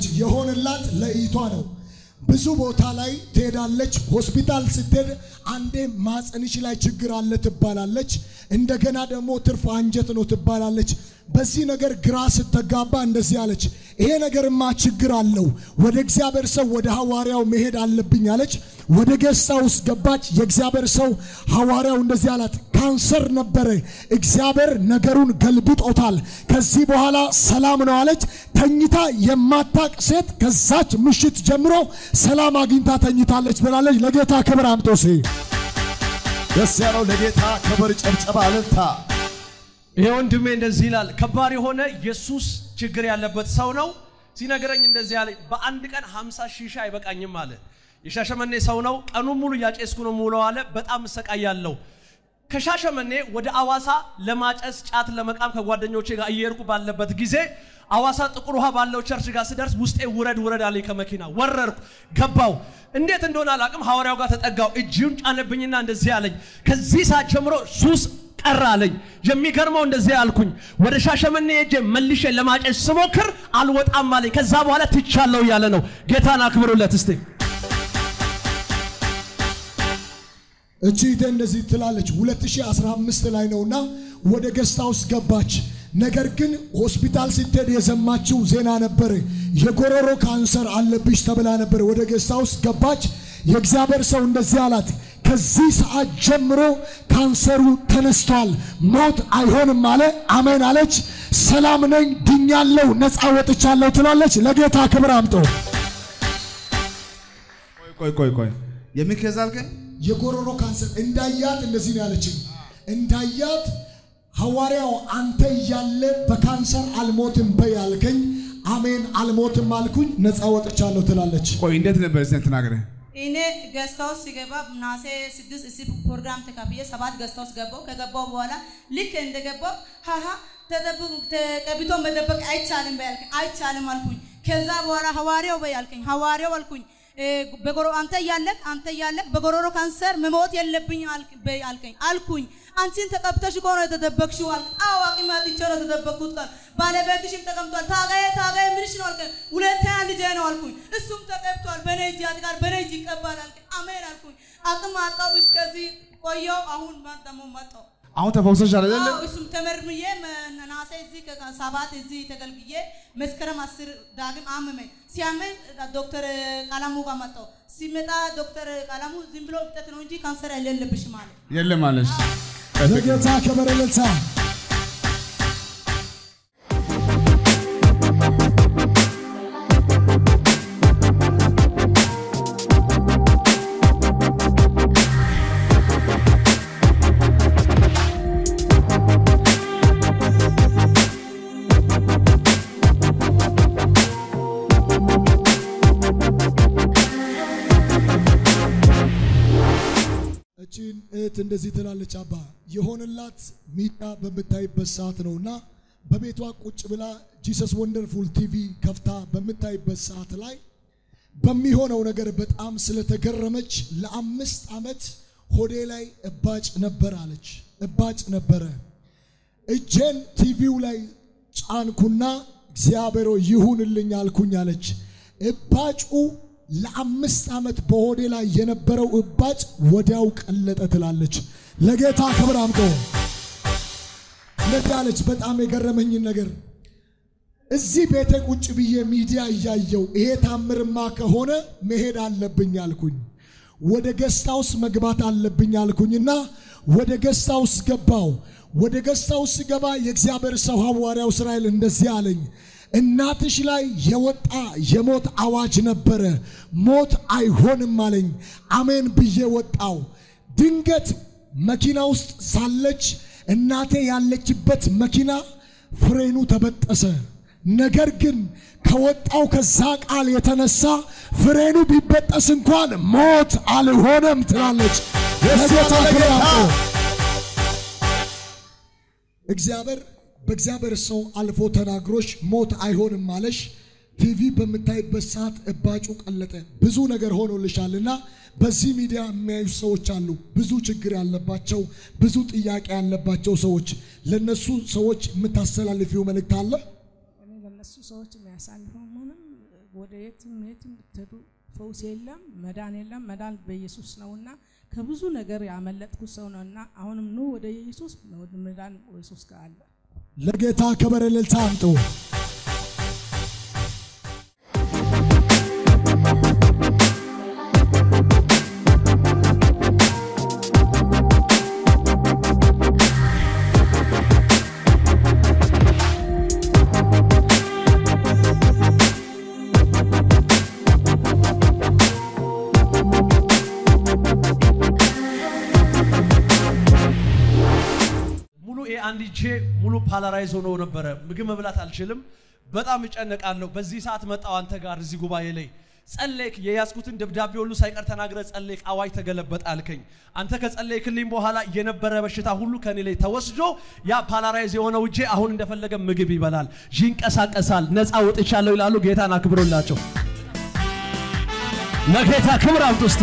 የሆነላት ለእይቷ ነው። ብዙ ቦታ ላይ ትሄዳለች። ሆስፒታል ስትሄድ አንዴ ማፀንሽ ላይ ችግር አለ ትባላለች። እንደገና ደግሞ ትርፍ አንጀት ነው ትባላለች። በዚህ ነገር ግራ ስትጋባ እንደዚህ አለች፣ ይሄ ነገርማ ችግር አለው፣ ወደ እግዚአብሔር ሰው ወደ ሐዋርያው መሄድ አለብኝ አለች። ወደ ጌስት ሃውስ ገባች። የእግዚአብሔር ሰው ሐዋርያው እንደዚህ አላት፣ ካንሰር ነበረ፣ እግዚአብሔር ነገሩን ገልብጦታል፣ ከዚህ በኋላ ሰላም ነው አለች። ተኝታ የማታቅ ሴት ከዛች ምሽት ጀምሮ ሰላም አግኝታ ተኝታለች ብላለች። ለጌታ ክብር አምጦሴ ደስ ያለው ለጌታ ክብር ጨብጨባ እልልታ። ይሄ ወንድሜ እንደዚህ ይላል። ከባድ የሆነ የሱስ ችግር ያለበት ሰው ነው። ሲነግረኝ እንደዚህ ያለ በአንድ ቀን 50 ሺሻ አይበቃኝም አለ። የሻሸመኔ ሰው ነው። ቀኑን ሙሉ እያጨስኩ ነው የምውለው አለ። በጣም እሰቃያለሁ። ከሻሸመኔ ወደ አዋሳ ለማጨስ ጫት ለመቃም ከጓደኞቼ ጋር እየሄድኩ ባለበት ጊዜ አዋሳ ጥቁር ውሃ ባለው ቸርች ጋር ስደርስ ውስጤ ውረድ ውረድ አለኝ ከመኪና ወረርኩ፣ ገባው። እንዴት እንደሆነ አላቅም። ሐዋርያው ጋር ተጠጋው፣ እጅውን ጫነብኝና እንደዚህ አለኝ፣ ከዚህ ሰዓት ጀምሮ ሱስ ቀረ አለኝ። የሚገርመው እንደዚህ አልኩኝ፣ ወደ ሻሸመኔ ሄጄ መልሼ ለማጨስ ስሞክር አልወጣም አለኝ። ከዛ በኋላ ትቻለሁ እያለ ነው። ጌታን አክብሩለት እስቲ። እቺ እህቴ እንደዚህ ትላለች። 2015 ላይ ነውና ወደ ገስት ሃውስ ገባች። ነገር ግን ሆስፒታል ስትሄድ የሰማችው ዜና ነበር። የጎሮሮ ካንሰር አለብሽ ተብላ ነበር። ወደ ገስት ሃውስ ገባች። የእግዚአብሔር ሰው እንደዚህ አላት፣ ከዚህ ሰዓት ጀምሮ ካንሰሩ ተነስቷል፣ ሞት አይሆንም አለ። አሜን አለች። ሰላም ነኝ፣ ድኛለሁ፣ ነፃ ወጥቻለሁ ትላለች። ለጌታ ክብር አምጦ ቆይ ቆይ ቆይ ቆይ የምን ኬዝ አልከኝ? የጎሮሮ ካንሰር እንዳያት እንደዚህ ነው ያለችኝ። እንዳያት ሐዋርያው አንተ እያለ በካንሰር አልሞትም በይ አልከኝ። አሜን አልሞትም አልኩኝ፣ ነፃ ወጥቻለሁ ትላለች። ቆይ እንዴት ነበር እዚህ ተናግረህ? እኔ ገስት ሃውስ ሲገባ ናሴ ስድስት እዚህ ፕሮግራም ተካፍዬ ሰባት ገስት ሃውስ ገባው። ከገባው በኋላ ልክ እንደገባው ሀሀ ተጠብቁ ተቀብቶ መደበቅ አይቻልም በያልከኝ አይቻልም አልኩኝ። ከዛ በኋላ ሐዋርያው በያልከኝ ሐዋርያው አልኩኝ እ፣ በጎሮ አንተ እያለቅ አንተ እያለቅ በጎሮሮ ካንሰር መሞት የለብኝ አልክ- በይ አልከኝ አልኩኝ። አንቺን ተቀብተሽ እኮ ነው የተደበቅሽው አልክ። አዎ አቅም አጥቼ ነው የተደበቅኩት ቃል ባለቤትሽም ተቀምጧል። ታጋዬ ታጋዬ ምንሽ ነው አልከኝ። ሁለተኛ ልጄ ነው አልኩኝ። እሱም ተቀብቷል። በኔ እጅ ያድጋል፣ በኔ እጅ ይቀባል አልከኝ። አሜን አልኩኝ። አቅም አጣው እስከዚህ ቆየው። አሁን ደግሞ መጣው አሁን ተፈውሰሻል አይደለ? አዎ እሱም ተመርምዬ መ- ነሐሴ እዚህ ከ- ሰባት እዚህ ተገልግዬ መስከረም አስር ዳግም አመመኝ። ሲያመኝ ዶክተር ቀለሙ ጋር መጣሁ። ሲመጣ ዶክተር ቀለሙ ዝም ብሎ እብጠት ነው እንጂ ካንሰር የሌለብሽም አለ። የለም አለሽ። ለጌታ ክብር እልልታ። እቺን እህት እንደዚህ ትላለች። አባ የሆነላት ሚዲያ በምታይበት ሰዓት ነውና በቤቷ ቁጭ ብላ ጂሰስ ወንደርፉል ቲቪ ከፍታ በምታይበት ሰዓት ላይ በሚሆነው ነገር በጣም ስለተገረመች ለአምስት ዓመት ሆዴ ላይ እባጭ ነበር አለች። እባጭ ነበረ። እጄን ቲቪው ላይ ጫንኩና እግዚአብሔር ሆይ ይሁንልኝ አልኩኝ አለች። እባጩ ለአምስት ዓመት በሆዴ ላይ የነበረው እባጭ ወዲያው ቀለጠ ትላለች። ለጌታ ክብር አምጦ እንደዚህ አለች። በጣም የገረመኝን ነገር እዚህ ቤቴ ቁጭ ብዬ ሚዲያ እያየው ይሄ ታምርማ ከሆነ መሄድ አለብኝ አልኩኝ። ወደ ገስታውስ መግባት አለብኝ አልኩኝና ወደ ገስታውስ ገባው። ወደ ገስታውስ ስገባ የእግዚአብሔር ሰው ሐዋርያው እስራኤል እንደዚህ አለኝ፣ እናትሽ ላይ የወጣ የሞት አዋጅ ነበረ፣ ሞት አይሆንም አለኝ። አሜን ብዬ ወጣው። ድንገት መኪና ውስጥ ሳለች እናቴ ያለችበት መኪና ፍሬኑ ተበጠሰ። ነገር ግን ከወጣው ከዛ ቃል የተነሳ ፍሬኑ ቢበጠስ እንኳን ሞት አልሆነም ትላለች። ለጌታ ክብር አምጡ። እግዚአብሔር በእግዚአብሔር ሰው አልፎ ተናግሮሽ ሞት አይሆንም ማለሽ ቲቪ በምታይበት ሰዓት እባጩ ቀለጠ። ብዙ ነገር ሆኖልሻልና በዚህ ሚዲያ የሚያዩ ሰዎች አሉ። ብዙ ችግር ያለባቸው፣ ብዙ ጥያቄ ያለባቸው ሰዎች ለነሱ ሰዎች የምታስተላልፊው መልእክት አለ? እኔ ለነሱ ሰዎች የሚያሳልፈው ምንም ወደ የትም የትም ብትሄዱ ፈውስ የለም፣ መዳን የለም። መዳን በኢየሱስ ነውና ከብዙ ነገር ያመለጥኩ ሰው ነውና አሁንም ኑ ወደ ኢየሱስ ወደ መዳን ኢየሱስ ጋር አለ። ለጌታ ክብር እልልታ አምጡ። ሙሉ ይሄ አንድ እጄ ሙሉ ፓላራይዝ ሆኖ ነበረ። ምግብ መብላት አልችልም። በጣም እጨነቃለሁ። በዚህ ሰዓት መጣው አንተ ጋር እዚህ ጉባኤ ላይ ጸለይክ። የያዝኩትን ደብዳቤ ሁሉ ሳይቀር ተናግረ ጸለይክ። አዋጅ ተገለበጠ አልከኝ። አንተ ከጸለይክልኝ በኋላ የነበረ በሽታ ሁሉ ከኔ ላይ ተወስዶ ያ ፓላራይዝ የሆነው እጄ አሁን እንደፈለገ ምግብ ይበላል፣ ይንቀሳቀሳል፣ ነፃ ወጥቻለሁ ይላሉ። ጌታን አክብሮላቸው። ለጌታ ክብር አምጡ እስቲ።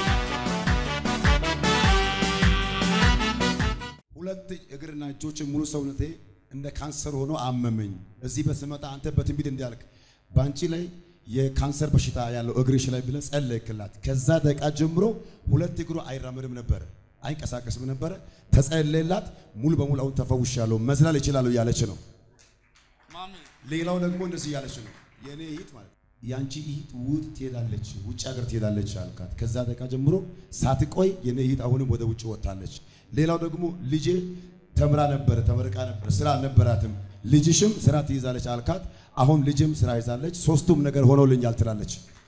ሁለት እግርና እጆች ሙሉ ሰውነቴ እንደ ካንሰር ሆኖ አመመኝ። እዚህ በስመጣ አንተ በትንቢት እንዲያልክ በአንቺ ላይ የካንሰር በሽታ ያለው እግርሽ ላይ ብለህ ጸለይክላት። ከዛ ደቂቃ ጀምሮ ሁለት እግሩ አይራመድም ነበረ፣ አይንቀሳቀስም ነበረ። ተጸለየላት። ሙሉ በሙሉ አሁን ተፈውሻለሁ፣ መዝላል እችላለሁ እያለች ነው። ሌላው ደግሞ እንደዚህ እያለች ነው። የእኔ እህት ማለት የአንቺ እህት ውጥ ትሄዳለች፣ ውጭ ሀገር ትሄዳለች አልካት። ከዛ ደቂቃ ጀምሮ ሳትቆይ የእኔ እህት አሁንም ወደ ውጭ ወጥታለች። ሌላው ደግሞ ልጄ ተምራ ነበረ፣ ተመርቃ ነበረ፣ ስራ አልነበራትም። ልጅሽም ስራ ትይዛለች አልካት። አሁን ልጅም ስራ ይዛለች። ሶስቱም ነገር ሆኖልኛል ትላለች።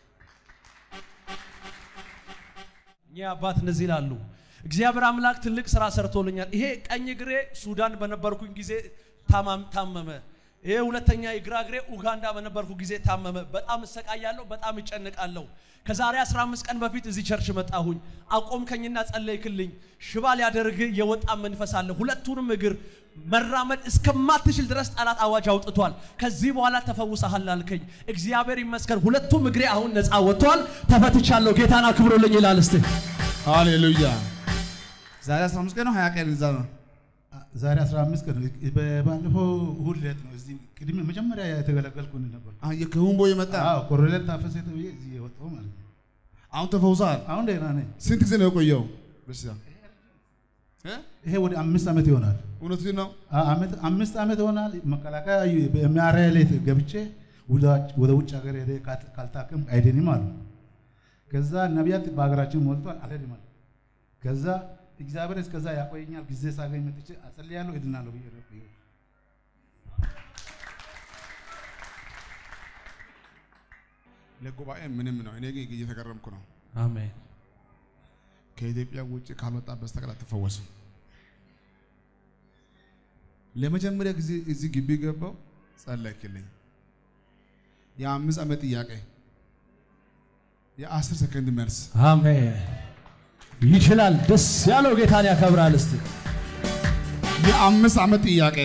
እኛ አባት እንደዚህ ይላሉ። እግዚአብሔር አምላክ ትልቅ ስራ ሰርቶልኛል። ይሄ ቀኝ እግሬ ሱዳን በነበርኩኝ ጊዜ ታማም- ታመመ። ይሄ ሁለተኛ የግራ እግሬ ኡጋንዳ በነበርኩ ጊዜ ታመመ። በጣም እሰቃያለሁ፣ በጣም እጨንቃለሁ። ከዛሬ 15 ቀን በፊት እዚህ ቸርች መጣሁኝ። አቆምከኝና ጸለይክልኝ። ሽባ ሊያደርግ የወጣ መንፈስ አለ። ሁለቱንም እግር መራመድ እስከማትችል ድረስ ጠላት አዋጅ አውጥቷል። ከዚህ በኋላ ተፈውሰሃል አልከኝ። እግዚአብሔር ይመስገን። ሁለቱም እግሬ አሁን ነፃ ወጥቷል። ተፈትቻለሁ። ጌታን አክብሮልኝ ይላል እስቲ ሃሌሉያ። ዛሬ 15 ቀን ነው 20 ቀን እዛ ነው። ዛሬ 15 ቀን ነው። ባለፈው እሑድ ዕለት ነው እዚህ ቅድሜ መጀመሪያ የተገለገልኩ ነበር። አሁን የከሁን ቦይ መጣ። አዎ ኮሎኔል ታፈሰ ተብዬ እዚህ የወጣው ማለት ነው። አሁን ተፈውሰሃል። አሁን ደህና ነኝ። ስንት ጊዜ ነው የቆየው በሽታ? እ? ይሄ ወደ አምስት ዓመት ይሆናል። እውነቱን ነው። አ- ዓመት- አምስት ዓመት ይሆናል። መከላከያ በሚያሪያ ላይ ገብቼ ወደ- ወደ ውጭ ሀገር ሄደ ካልታከም አይድንም አሉ። ከዛ ነቢያት በሀገራችን ሞልቷል አልሄድም አሉ። ከዛ እግዚአብሔር እስከዛ ያቆየኛል ጊዜ ሳገኝ መጥቼ አጸልያለሁ እድናለሁ ብዬ ነው የቆየሁት። ለጉባኤ ምንም ነው። እኔ ግን እየተገረምኩ ነው። አሜን። ከኢትዮጵያ ውጭ ካልወጣ በስተቀር አትፈወስም። ለመጀመሪያ ጊዜ እዚህ ግቢ ገባው ጸለይክልኝ። የአምስት ዓመት ጥያቄ የአስር ሰከንድ መልስ አሜን። ይችላል። ደስ ያለው ጌታን ያከብራል። እስቲ የአምስት ዓመት ጥያቄ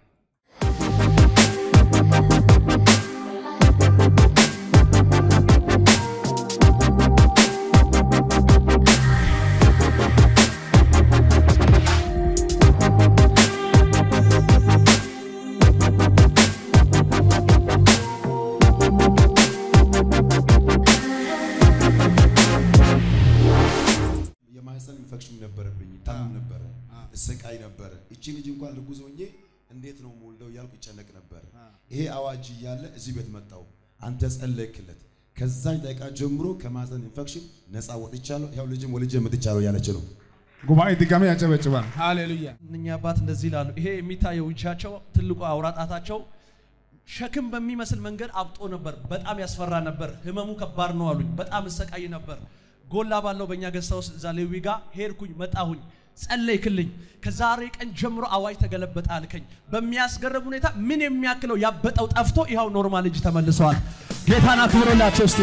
የማህፀን ኢንፌክሽን ነበረብኝ፣ ታመም ነበረ፣ እሰቃይ ነበረ። እቺ ልጅ እንኳን እርጉዝ ሆኜ እንዴት ነው የምወልደው እያልኩ ይጨነቅ ነበረ። ይሄ አዋጅ እያለ እዚህ ቤት መጣው፣ አንተ ጸለይክለት። ከዛች ደቂቃ ጀምሮ ከማህፀን ኢንፌክሽን ነፃ ወጥቻለሁ። ያው ልጅም ወልጄ መጥቻለሁ እያለች ነው። ጉባኤ ድጋሜ ያጨበጭባል። ሃሌሉያ። እኛ አባት እንደዚህ ይላሉ። ይሄ የሚታየው እጃቸው ትልቁ አውራጣታቸው ሸክም በሚመስል መንገድ አብጦ ነበር። በጣም ያስፈራ ነበር። ህመሙ ከባድ ነው አሉኝ። በጣም እሰቃይ ነበር። ጎላ ባለው በእኛ ገዝታ ውስጥ እዛ ሌዊ ጋር ሄድኩኝ፣ መጣሁኝ፣ ጸለይክልኝ። ከዛሬ ቀን ጀምሮ አዋጅ ተገለበጠ አልከኝ። በሚያስገርም ሁኔታ ምን የሚያክለው ያበጠው ጠፍቶ ይኸው ኖርማል እጅ ተመልሰዋል። ጌታን አክብሮላቸው እስቲ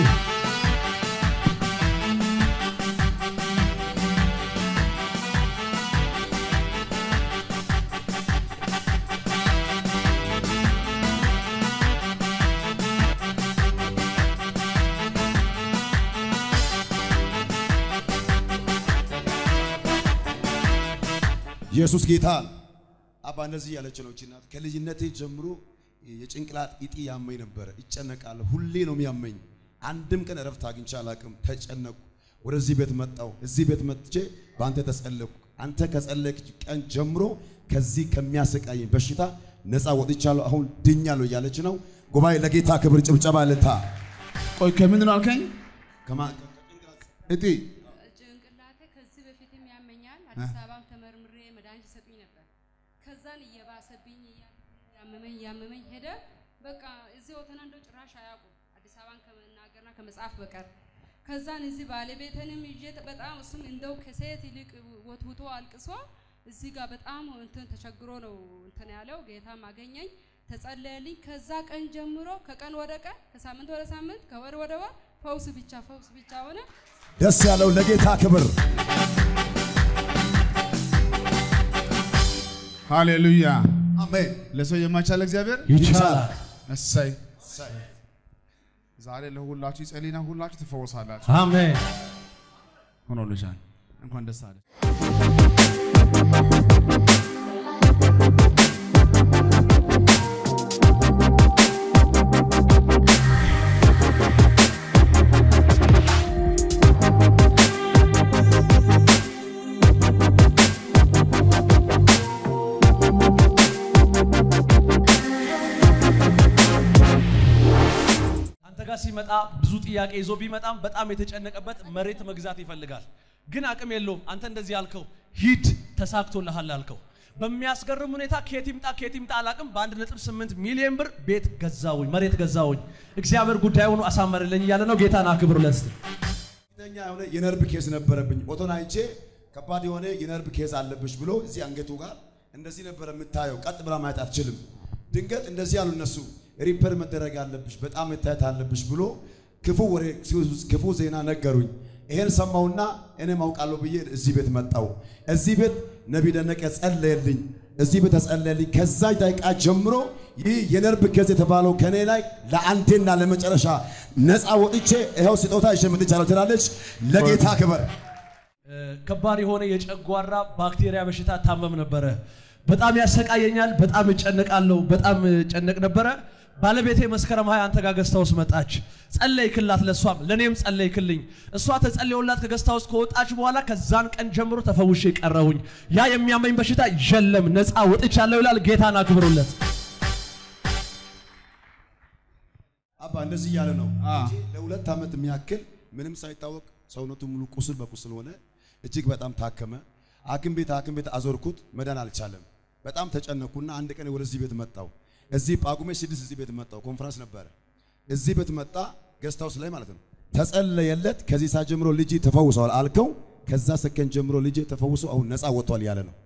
ኢየሱስ ጌታ ነው። አባ እንደዚህ ያለች ነው እቺ እናት ከልጅነቴ ጀምሮ የጭንቅላት እጢ ያመኝ ነበረ። ይጨነቃለሁ። ሁሌ ነው የሚያመኝ። አንድም ቀን እረፍት አግኝቼ አላቅም። ተጨነቁ። ወደዚህ ቤት መጣሁ። እዚህ ቤት መጥቼ በአንተ ተጸለኩ። አንተ ከጸለይክ ቀን ጀምሮ ከዚህ ከሚያሰቃይ በሽታ ነፃ ወጥቻለሁ። አሁን ድኛለሁ እያለች ነው። ጉባኤ ለጌታ ክብር ጭብጨባ ልታ ቆይ ከምንድን ነው አልከኝ? ከማ- እጢ ጭንቅላቴ ከዚህ በፊትም ያመኛል። አዲስ አበባም ተመርምሬ መድኃኒት ይሰጡኝ ነበር። ከዛን እየባሰብኝ ያመመኝ እያመመኝ ሄደ። በቃ እዚህ ወተና እንደው ጭራሽ አያውቁም አዲስ አበባን ከመናገርና ከመጽሐፍ በቀር። ከዛን እዚህ ባለቤትንም ይዤ በጣም እሱም እንደው ከሴት ይልቅ ወትውቶ አልቅሶ እዚህ ጋር በጣም እንትን ተቸግሮ ነው እንትን ያለው። ጌታም አገኘኝ፣ ተጸለየልኝ። ከዛ ቀን ጀምሮ ከቀን ወደ ቀን ከሳምንት ወደ ሳምንት ከወር ወደ ወር ፈውስ ብቻ ፈውስ ብቻ ሆነ። ደስ ያለው ለጌታ ክብር ሃሌሉያ። አሜን። ለሰው የማይቻል እግዚአብሔር ይቻላል። እሰይ። ዛሬ ለሁላችሁ ይጸልይና ሁላችሁ ትፈወሳላችሁ። አሜን። ሆኖልሻል። እንኳን ደስ አለ። አንተ ጋር ሲመጣ ብዙ ጥያቄ ይዞ ቢመጣም በጣም የተጨነቀበት መሬት መግዛት ይፈልጋል፣ ግን አቅም የለውም። አንተ እንደዚህ ያልከው ሂድ ተሳክቶልሃል አልከው። በሚያስገርም ሁኔታ ከየት ይምጣ ከየት ይምጣ አላቅም። በአንድ ነጥብ ስምንት ሚሊዮን ብር ቤት ገዛውኝ፣ መሬት ገዛውኝ። እግዚአብሔር ጉዳዩን አሳመርልኝ እያለ ነው። ጌታን አክብሩለት። እስቲ። ከፍተኛ የሆነ የነርቭ ኬዝ ነበረብኝ። ኦቶን አይቼ ከባድ የሆነ የነርቭ ኬዝ አለብሽ ብሎ እዚህ አንገቱ ጋር እንደዚህ ነበረ የምታየው። ቀጥ ብላ ማየት አትችልም። ድንገት እንደዚህ ያሉ እነሱ ሪፐር መደረግ አለብሽ፣ በጣም መታየት አለብሽ ብሎ ክፉ ወሬ ክፉ ዜና ነገሩኝ። ይሄን ሰማውና እኔም አውቃለሁ ብዬ እዚህ ቤት መጣው። እዚህ ቤት ነቢ ደነቀ ጸለየልኝ። እዚህ ቤት ተጸለየልኝ። ከዛ ደቂቃ ጀምሮ ይህ የነርቭ ኬዝ የተባለው ከኔ ላይ ለአንዴና ለመጨረሻ ነፃ ወጥቼ ይኸው ስጦታ ይዤ መጥቻለሁ ትላለች። ለጌታ ክብር እ፣ ከባድ የሆነ የጨጓራ ባክቴሪያ በሽታ ታመም ነበረ። በጣም ያሰቃየኛል። በጣም እጨነቃለሁ። በጣም እጨነቅ ነበረ። ባለቤቴ መስከረም ሀያ አንተ ጋር ገዝታ ውስጥ መጣች። ጸለይክላት፣ ለእሷም ለእኔም ጸለይክልኝ። እሷ ተጸልዮላት ከገዝታ ውስጥ ከወጣች በኋላ ከዛን ቀን ጀምሮ ተፈውሼ ቀረሁኝ። ያ የሚያመኝ በሽታ የለም፣ ነፃ ወጥቻለሁ ይላል። ጌታን አክብሩለት። አባ እንደዚህ እያለ ነው አ። ልጄ ለሁለት ዓመት የሚያክል ምንም ሳይታወቅ ሰውነቱ ሙሉ ቁስል በቁስል ሆነ። እጅግ በጣም ታከመ። ሐኪም ቤት ሐኪም ቤት አዞርኩት፣ መዳን አልቻለም። በጣም ተጨነኩና አንድ ቀን ወደዚህ ቤት መጣው። እዚህ ጳጉሜ ስድስት እዚህ ቤት መጣው። ኮንፈረንስ ነበረ። እዚህ ቤት መጣ፣ ገስት ሃውስ ላይ ማለት ነው። ተጸለየለት። ከዚህ ሰዓት ጀምሮ ልጅ ተፈውሰዋል አልከው። ከዛ ሰከንድ ጀምሮ ልጅ ተፈውሶ አሁን ነፃ ወጥቷል ያለ ነው።